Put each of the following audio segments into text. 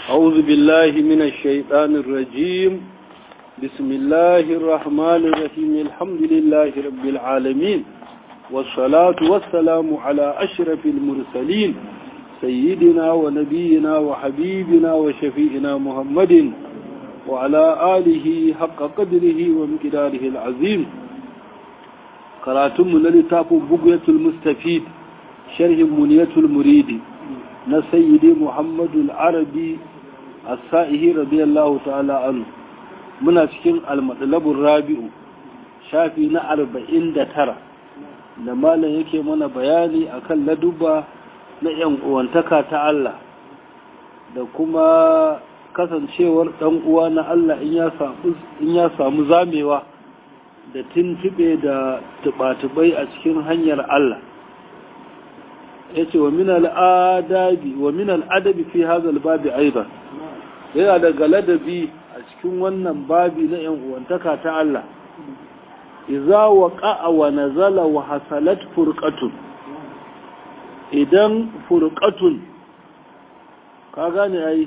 أعوذ بالله من الشيطان الرجيم بسم الله الرحمن الرحيم الحمد لله رب العالمين والصلاة والسلام على أشرف المرسلين سيدنا ونبينا وحبيبنا وشفيئنا محمد وعلى آله حق قدره ومقداره العظيم قراتم من لتاف بقية المستفيد شرح منية المريد نسيد محمد العربي السائه رضي الله تعالى عنه muna cikin almatsalabin rabi'u shafi na arba'in da tara da malam yake mana bayani akan laduba na yan uwantaka ta Allah da kuma kasancewar ɗan uwa na Allah in ya samu zamewa da tuntube da tubatubai a cikin hanyar Allah ya ce wa min al'adabi fi hazal babi aiban yana daga ladabi a cikin wannan babi na ‘yan uwantaka ta Allah, iza wa ƙa'a wa nazala wa hasalat furƙatun, idan furƙatun, ka gane ai,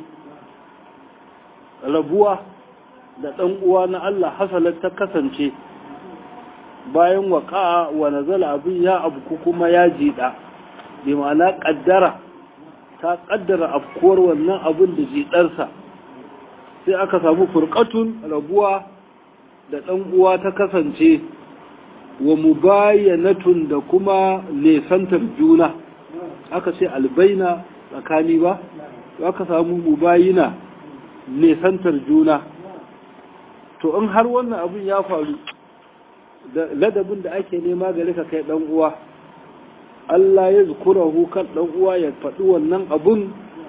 rabuwa da ɗan uwa na Allah hasalat ta kasance bayan wa ƙa'a wa nazala abin ya abu kuma ya jiɗa, bi ma'ana ƙaddara, ta ƙaddara afkuwar wannan abin da jiɗarsa. sai aka samu furqatun rabuwa da ɗan uwa ta kasance wa mubayyanatun da kuma nesantar juna aka ce albaina tsakani ba aka samu mubayina nesantar juna to in har wannan abin ya faru da ladabin da ake nema gare ka kai ɗan uwa Allah ya zukurahu kan ɗan uwa ya faɗi wannan abun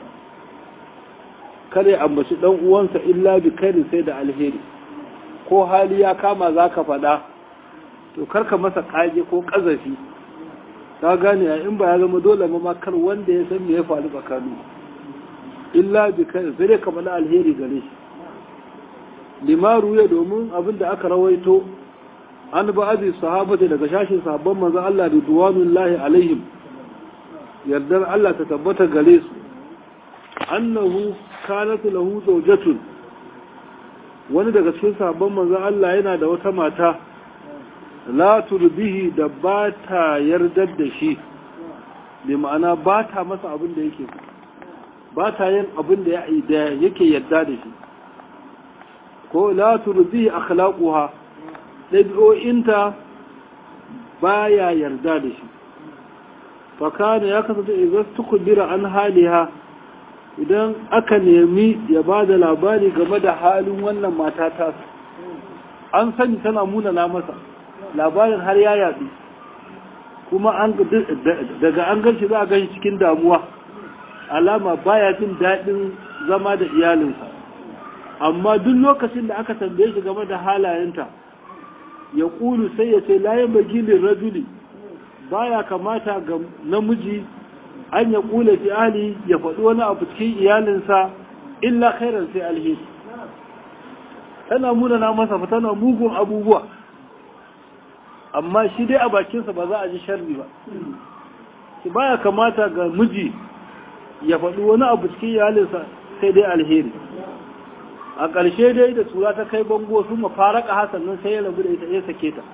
kare ambaci dan uwansa illa bi kairi sai da alheri ko hali ya kama zaka faɗa to karka masa kage ko kazafi ka gane in ba ya zama dole ma kar wanda ya san me ya faru tsakani illa bi kairi sai dai ka faɗa alheri gare shi limaru ya domin abin da aka rawaito an ba azi sahabata daga shashin sahabban manzon Allah da duwanullahi alaihim yardar Allah ta tabbata gare su annahu kanat lahu zawjatun wani daga cikin sabon manzon Allah yana da wata mata la turbihi da ba ta yardar da shi bi ma'ana ba ta masa abin da yake ba ta yin abin da yake yarda da shi ko la turbihi akhlaquha dabi'o'inta baya yarda da shi fa kana ya kasance idan tukubira an haliha idan aka nemi ya ba da labari game da halin wannan mata ta an sani tana munana masa labarin har ya yaɗu kuma daga an ganshi za a ganshi cikin damuwa alama baya jin daɗin zama da iyalinsa amma duk lokacin da aka tambaye shi game da halayenta ya ƙulu sai ya ce layan bagilin rajuli baya kamata ga namiji an ya kula fi ahli ya faɗi wani abu cikin iyalinsa illa khairan sai alheri tana munana masa fa tana mugun abubuwa amma shi dai a bakinsa ba za a ji sharri ba shi baya kamata ga miji ya faɗi wani abu cikin iyalinsa sai dai alheri a ƙarshe dai da tura ta kai bango su mafaraka hasan nan sai ya rabu da ita ya sake ta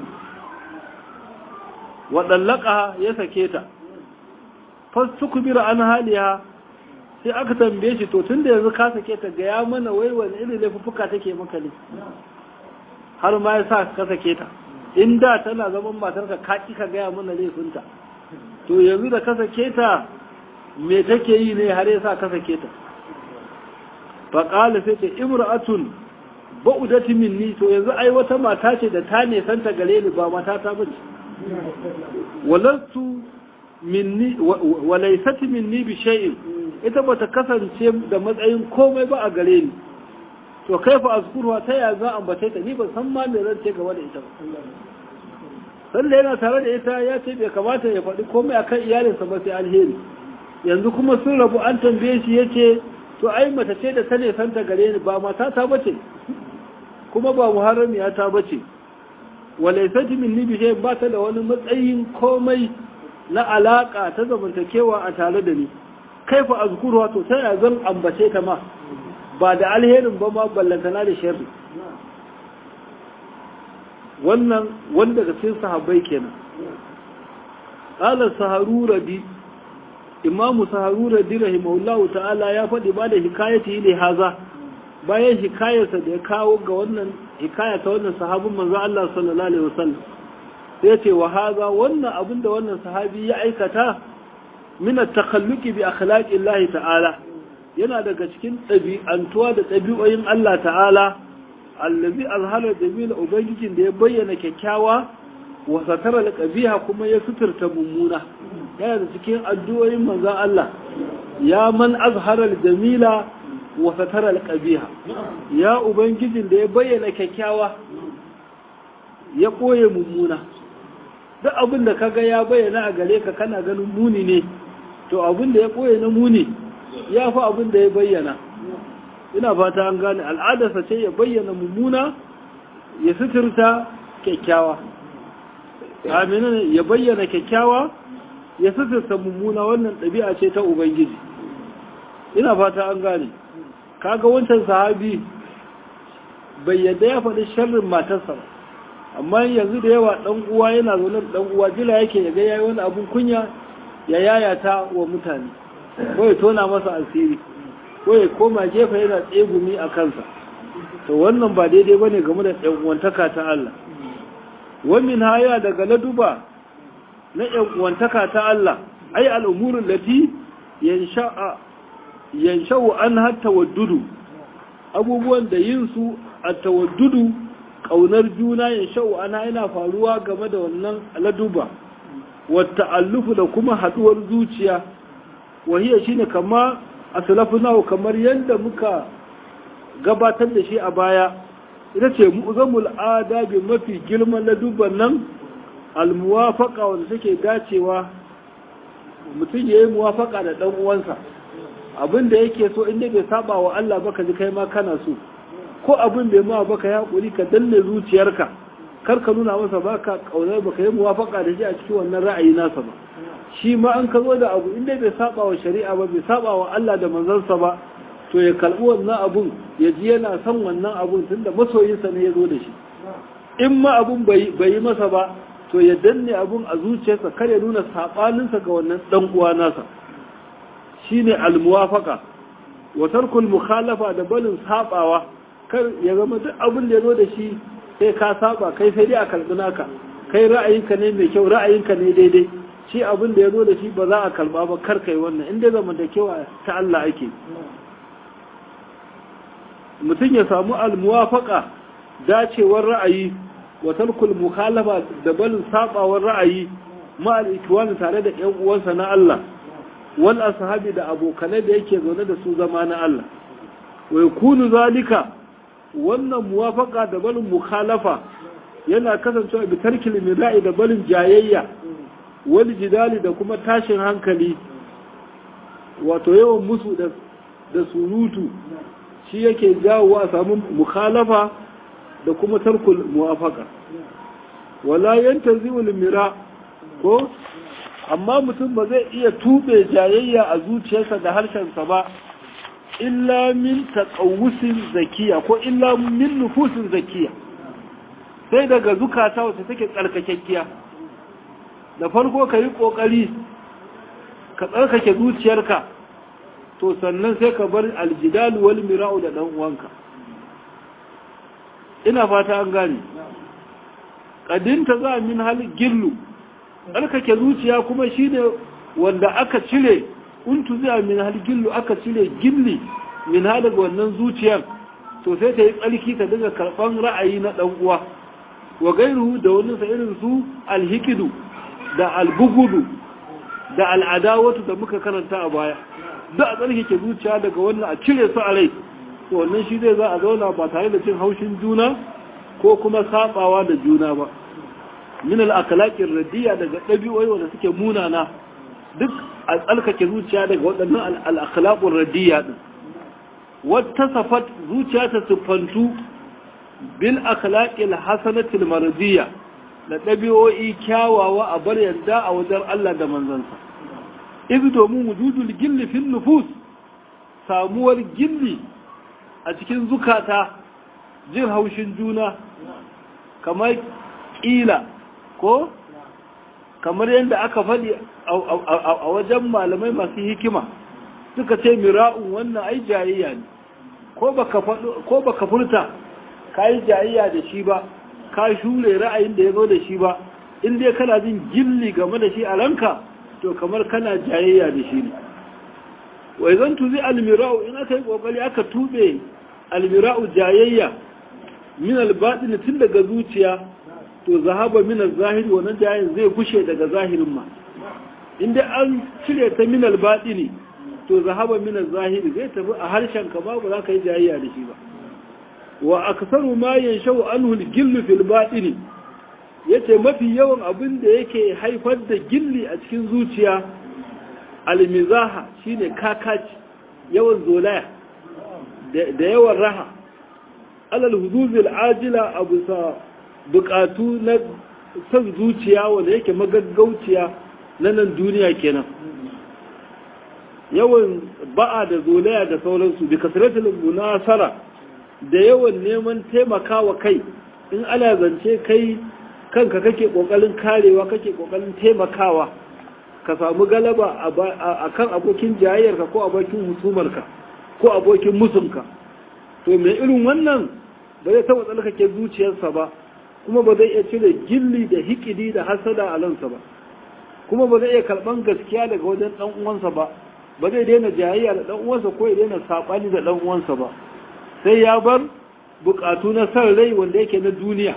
waɗallaka ya sake ta fastukubira an haliya sai aka tambaye shi to tunda yanzu ka sake ta ga ya mana wai wani irin laifuffuka take maka ne har ma ya sa ka sake ta in da tana zaman matarka ka ki ka gaya mana laifinta to yanzu da ka sake ta me take yi ne har ya sa ka sake ta fa qala sai ta imra'atun ba'udati minni to yanzu ai wata mata ce da ta ne santa gare ni ba mata ta bace walantu minni walaisati minni bi shay'in ita bata kasance da matsayin komai ba a gare ni to kaifa azkuruha ta ya za ambace ta ni ban san ma me zan ce game da ita ba sanda yana tare da ita ya ce bai kamata ya faɗi komai akan iyalinsa ba sai alheri yanzu kuma sun rabu an tambaye shi yace to ai mata ce da ta ne santa gare ni ba mata ta bace kuma ba muharramiya ta bace walaisati minni bi shay'in ba ta da wani matsayin komai na alaƙa ta zamantakewa a tare da ni kaifa azkuruha to sai zan ambace ta ma ba da alherin ba ma ballantana da sharri wannan wanda daga cikin sahabbai kenan qala saharuradi imamu saharuradi rahimahullahu ta'ala ya faɗi ba da hikayati ne haza bayan hikayarsa da ya kawo ga wannan hikaya ta wannan sahabin manzo Allah sallallahu alaihi wasallam sai ya ce wa haza wannan abin da wannan sahabi ya aikata min at-takhalluqi bi akhlaqi Allah ta'ala yana daga cikin ɗabi'antuwa da ɗabi'oyin Allah ta'ala allazi azhara jamila ubangijin da ya bayyana kyakkyawa wa satara al-qabiha kuma ya suturta mummuna yana da cikin addu'o'in manzon Allah ya man azhara al-jamila wa satara al-qabiha ya ubangijin da ya bayyana kyakkyawa ya koye mummuna duk abin da kaga ya bayyana a gare ka kana ganin muni ne to abin da ya koye na muni ya fi abin da ya bayyana ina fata an gane al'adarsa ce ya bayyana mummuna ya suturta kyakkyawa amina ya bayyana kyakkyawa ya suturta mummuna wannan ɗabi'a ce ta ubangiji ina fata an gane kaga wancan sahabi bai yadda ya faɗi sharrin matarsa ba amma yanzu da yawa ɗan uwa yana zaune da ɗan uwa jila yake ya ga yayi wani abun kunya ya yayata wa mutane ko ya tona masa asiri ko ya koma gefe yana tsegumi a kansa to wannan ba daidai bane game da ɗan uwantaka ta Allah wamin haya daga laduba na ɗan uwantaka ta Allah ai al'umurul lati yansha'a yansha'u an hatta waddudu abubuwan da yin su a tawaddudu kaunar juna yansha'u ana yana faruwa game da wannan laduba wata allufu da kuma haduwar zuciya wahiyar shi ne kama a salafunawa kamar yadda muka gabatar da shi a baya ita ce mu'zamul adabi mafi girman ladubban nan almuwafaka wanda take dacewa mutum ya yi muwafaka da ɗan uwansa abin da yake so inda bai saba wa Allah baka ji kai ma kana so ko abin bai ma baka ya hakuri ka danne zuciyarka kar ka nuna masa baka kaunar baka yi muwafaka da shi a cikin wannan ra'ayi nasa ba shi ma an ka zo da abu inda bai saba wa shari'a ba bai saba wa Allah da manzansa ba to ya kalbi wannan abun ya ji yana son wannan abun tunda masoyinsa ne ya zo da shi in ma abun bai yi masa ba to ya danne abun a zuciyarsa kar ya nuna sabaninsa ga wannan dan uwa nasa shine almuwafaqa wa tarkul mukhalafa da balin sabawa kar ya zama duk abin da ya zo da shi sai ka saba kai sai dai a kalbi naka kai ra'ayinka ne mai kyau ra'ayinka ne daidai shi abin da ya zo da shi ba za a kalba ba kar kai wannan inda zamantakewa ta Allah ake mutum ya samu almuwafaka dacewar ra'ayi wa tarkul mukhalafa da balin sabawar ra'ayi ma al tare da ƴan uwansa na Allah wal ashabi da abokanai da yake zaune da su zama na Allah wa yakunu zalika wannan muwafaka da balin mukhalafa yana kasancewa bi tarkil mira'i da balin jayayya wal jidali da kuma tashin hankali wato yawan musu da da surutu shi yake jawo a samu mukhalafa da kuma tarkul muwafaka wala yantazi'ul mira ko amma mutum ba zai iya tube jayayya a zuciyarsa da harshensa ba illa min taqawusin zakiya ko illa min nufusin zakiya sai daga zukata wacce take tsarkakekkiya da farko ka yi ƙoƙari ka tsarkake zuciyarka to sannan sai ka bar aljidalu wal mira'u da ɗan uwanka ina fata an gane ƙadinta za min hal gillu tsarkake zuciya kuma shine wanda aka cire untu zai min hal gillu aka cire gilli min hal daga wannan zuciyar to sai ta yi tsarki ta daga karɓan ra'ayi na ɗan uwa wa gairu da wani sa irin su alhikidu da albugudu da al'adawatu da muka karanta a baya da a tsarkake zuciya daga wannan a cire su a rai to wannan shi zai za a zauna ba tare da cin haushin juna ko kuma sabawa da juna ba min al-akhlaqir radiya daga dabi'o'i wanda suke munana duk a tsarkake zuciya daga waɗannan al-akhlaqur radiya din wata safat zuciya ta siffantu bil akhlaqil hasanatil mardiya da ɗabi'o'i kyawawa a bar yadda a wajen Allah da manzansa izu domin wujudul gilli fil nufus samuwar gilli a cikin zukata jin haushin juna kamar ƙila ko kamar yadda aka faɗi a wajen malamai masu hikima suka ce mira'un wannan ai jayayya ne ko baka furta ka yi jayayya da shi ba ka shure ra'ayin da ya zo da shi ba in dai kana jin gilli game da shi a ranka to kamar kana jayayya da shi ne wai zan tuzi almira'u in aka yi kokari aka tube almira'u jayayya min albatin tun daga zuciya to zahaba min zahiri wannan jayayyan zai gushe daga zahirin ma inda an cire ta min albatini to zahaba min zahiri zai tafi a harshen ka babu za ka yi jayayya da shi ba wa aksaru ma yanshau anhu al-gillu fil batini yace mafi yawan abin da yake haifar da gilli a cikin zuciya almizaha shine kakaci yawan zolaya da yawan raha alal huzuzil ajila abu sa bukatu na san zuciya wanda yake magaggauciya na nan duniya kenan yawan ba'a da zolaya da sauransu bi kasratul munasara da yawan neman taimakawa kai in ana zance kai kanka kake kokarin karewa kake kokarin taimakawa ka samu galaba a kan abokin jayayyarka ko abokin husumarka ko abokin musunka to mai irin wannan ba zai taɓa tsalkake zuciyarsa ba kuma ba zai iya cire gilli da hikidi da hasada a lansa ba kuma ba zai iya karɓan gaskiya daga wajen ɗan uwansa ba ba zai daina jayayya da ɗan uwansa ko ya daina saɓani da ɗan uwansa ba sai ya bar buƙatu na san rai wanda yake na duniya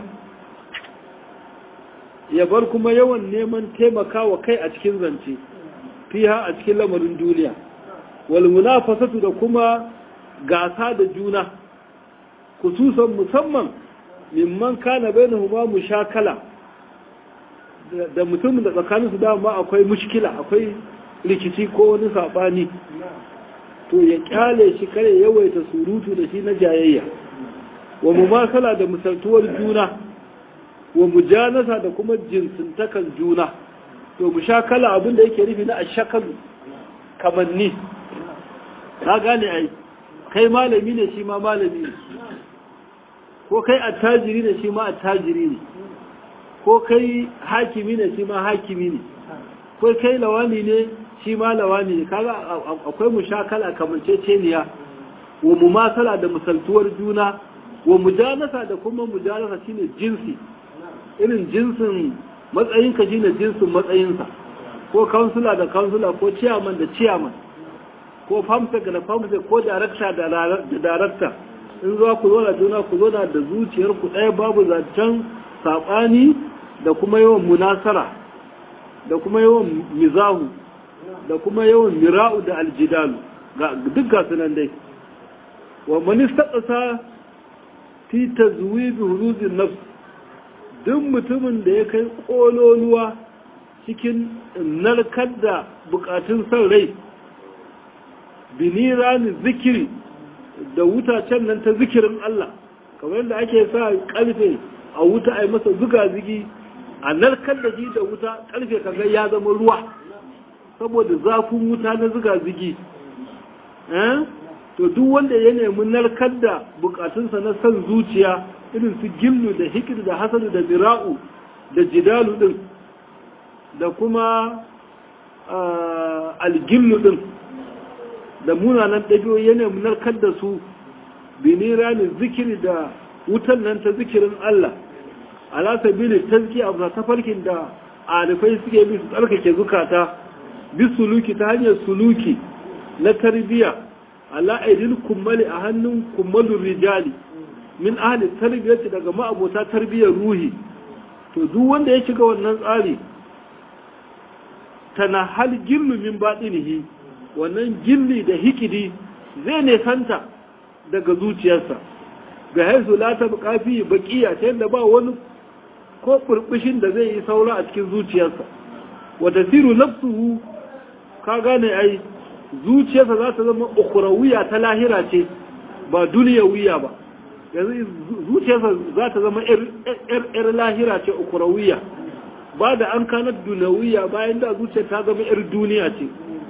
ya bar kuma yawan neman taimakawa kai a cikin zance fiha a cikin lamarin duniya wal munafasatu da kuma gasa da juna kususan musamman mimman kana bainahuma mushakala da mutumin da tsakanin su dama akwai mushkila akwai rikici ko wani sabani to ya kyale shi kare yawaita surutu da shi na jayayya wa mumasala da misaltuwar juna wa mujanasa da kuma jinsintakan juna to mushakala abin da yake nufi na ashakalu kamanni ka gane ai kai malami ne shi ma malami ne ko kai attajiri ne shi ma attajiri ne ko kai hakimi ne shi ma hakimi ne ko kai lawani ne shi ma lawani ne kaga akwai mushakala kamanceceniya wa mumasala da misaltuwar juna wa mujanasa da kuma mujanasa shine jinsi irin jinsin matsayinka shine jinsin matsayinsa ko kansula da kansula ko ciyaman da ciyaman ko famsek da famsek ko darakta da darakta in zuwa ku zo da juna ku zo da zuciyar ku ɗaya babu zancen saɓani da kuma yawan munasara da kuma yawan mizahu da kuma yawan mira'u da aljidalu ga duk gasu nan dai wa manista ƙasa fi tazwibi huruzin nafs duk mutumin da ya kai ƙololuwa cikin narkar da bukatun son rai binirani zikiri da wutacen nan ta zikirin Allah kamar yadda ake sa ƙarfe a wuta a yi masa zuga zigi a narkar da shi da wuta ƙarfe kaga ya zama ruwa saboda zafin wuta na zuga zigi to duk wanda ya nemi narkar da bukatunsa na son zuciya irin su gillu da hikir da hasadu da mira'u da jidalu din da kuma algillu din da munanan ɗabi'o ya nemi narkar da su binira ne zikiri da wutan nan ta zikirin Allah ala sabili tazki abu ta farkin da arifai suke bi su tsarkake zukata bi suluki ta hanyar suluki na tarbiyya ala aidil kummali a hannun kummalin rijali min ahli tarbiyyati daga ma'abota tarbiyyar ruhi to duk wanda ya shiga wannan tsari tana hal gillu min batinihi wannan gilli da hikidi zai ne santa daga zuciyarsa ga haisu la ta bukafi baqiya ta yadda ba wani ko burbushin da zai yi saura a cikin zuciyarsa wa tasiru nafsuhu ka gane ai zuciyarsa za ta zama ukhrawiya ta lahira ce ba duniyawiya ba yanzu zuciyarsa za ta zama ‘yar lahira ce ukurawiya ba da an kanar dunawiya bayan da zuciyar ta zama ‘yar duniya ce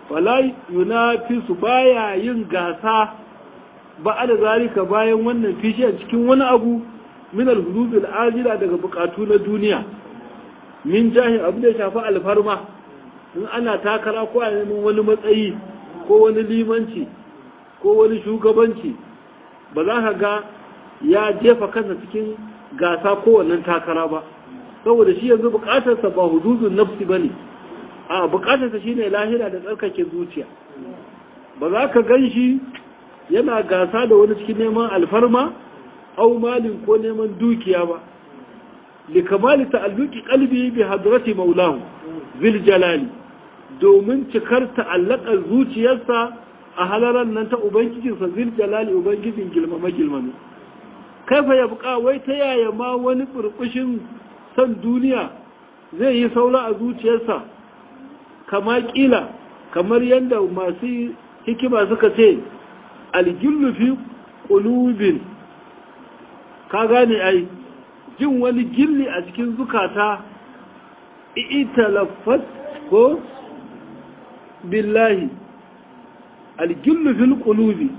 wala yunafisu baya yin gasa ba da zalika bayan wannan fishiyan cikin wani abu min al-hudubil ajila daga bukatu na duniya min jahi abu da shafi alfarma in ana takara ko a neman wani matsayi ko wani limanci ko wani shugabanci ba za ka ga ya jefa kansa cikin gasa ko wannan takara ba saboda shi yanzu bukatarsa ba hududun nafsi ba ne a bukatarsa shi ne lahira da tsarkake zuciya ba za ka gan shi yana gasa da wani cikin neman alfarma au malin ko neman dukiya ba likamali ta'alluki qalbi bi hadrati maulahu zil jalali domin cikar ta'allakar zuciyarsa a halaran nan ta ubangijinsa zil jalali ubangijin gilmama gilmame kaifa ya buƙa wai ta yaya ma wani burbushin san duniya zai yi saura a zuciyarsa kama kila kamar yadda masu hikima suka ce algillu fi qulubin ka gane ai jin wani gilli a cikin zukata italaffat ko billahi algillu fil qulubi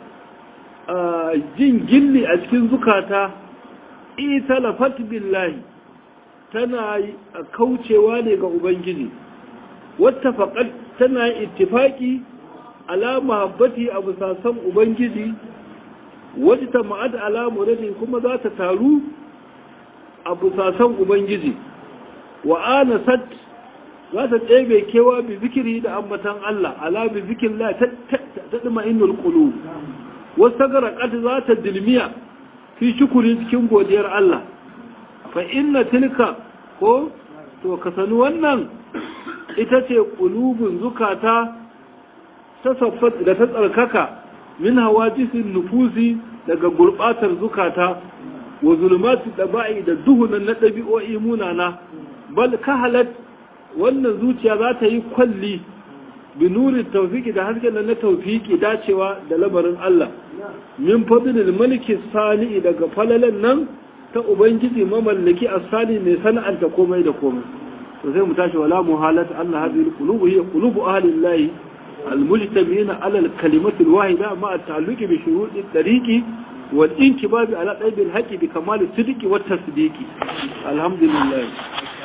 jin gilli a cikin zukata italafat billahi tana kaucewa ne ga ubangiji wata faƙad tana ittifaki ala mahabbati abu sasan ubangiji wata ma'ad ala muradin kuma za ta taru abu sasan ubangiji wa anasat za ta ɗebe kewa bi zikiri da ambatan Allah ala bi zikin la ta ɗima inul ƙulu wasu garaƙat za ta dilmiya fi shukuri cikin godiyar Allah fa inna tilka ko to ka sani wannan ita ce ƙulubin zukata ta saffat da ta tsarkaka min hawa jisin nufusi daga gurɓatar zukata wa zulmatu ɗaba'i da duhunan na ɗabi'o'i munana bal kahalat wannan zuciya za ta yi kwalli bi nurin taufiki da hasken na taufiki dacewa da lamarin Allah min fadlil maliki sani daga falalan nan ta ubangiji mamallaki asali mai sana'anta komai da komai to sai mu tashi wala muhalat anna hadhihi alqulub hiya qulubu ahli allahi المجتمعين على الكلمة الواحدة مع التعلق بشروط الطريق والانكباب على قلب الحق بكمال الصدق والتصديق الحمد لله